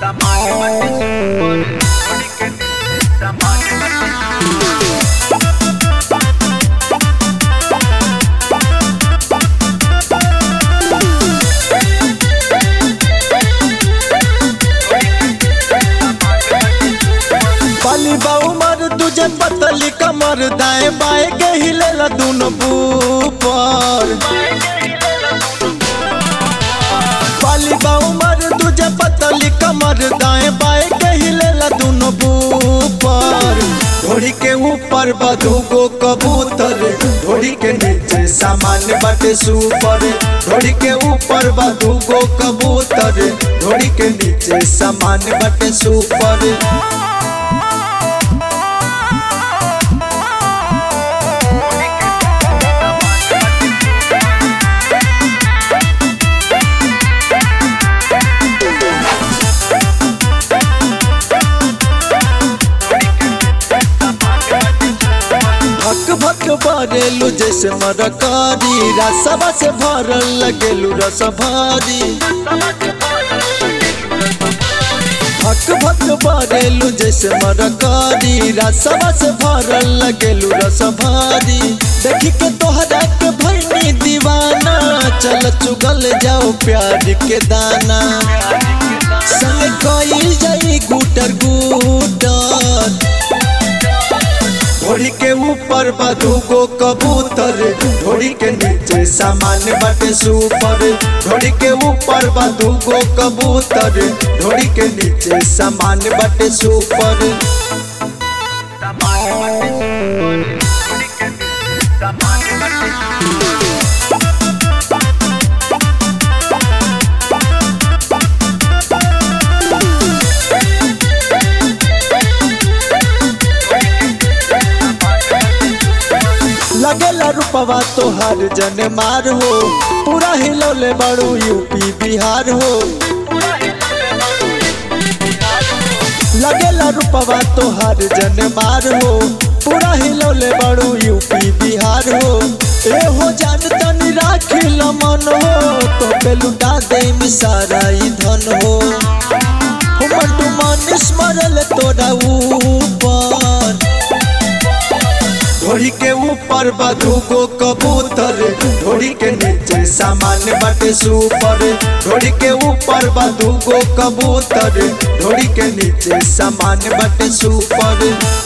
पाली बाऊ मर तुझे पतली कमर दाएं बाएं के हिलेला दोनों ऊपर पाली बाऊ मर तुझे पतली कमर दाएं बाएं के हिलेला दोनों ऊपर घोड़ी के ऊपर बधू गो कबूतर घोड़ी के नीचे सामान बटे सुपर घोड़ी के ऊपर बधू गो कबूतर घोड़ी के नीचे सामान बटे सुपर भक भक भरेलू जैसे मरकारी रसवा से भरल लगेलू रस भारी भक भक भरेलू जैसे मरकारी रसवा से भरल लगेलू रस भारी देखी के तोहरा के भैनी दीवाना चल चुगल जाओ प्यार के दाना संग कईल जाई गुटर गुटर घोड़ी के ऊपर बधू गो कबूतर घोड़ी के नीचे सामान बटे सुपर घोड़ी के ऊपर बधू गो कबूतर घोड़ी के नीचे सामान बटे सुपर लगेला रुपवा तोहार जन मार हो पूरा हिलौले बड़ू यूपी बिहार हो लगेला रुपवा तोहार जन मार हो पूरा हिलौले बड़ू यूपी बिहार हो ए हो जान तनी राखिल मन हो तो पे लुटा दे सारा ई धन हो हमर तू मन स्मरल तोरा ऊपर घोड़ी के ऊपर बधू गो कबूतर घोड़ी के नीचे सामान बटे सुपर घोड़ी के ऊपर बधू गो कबूतर घोड़ी के नीचे सामान बटे सुपर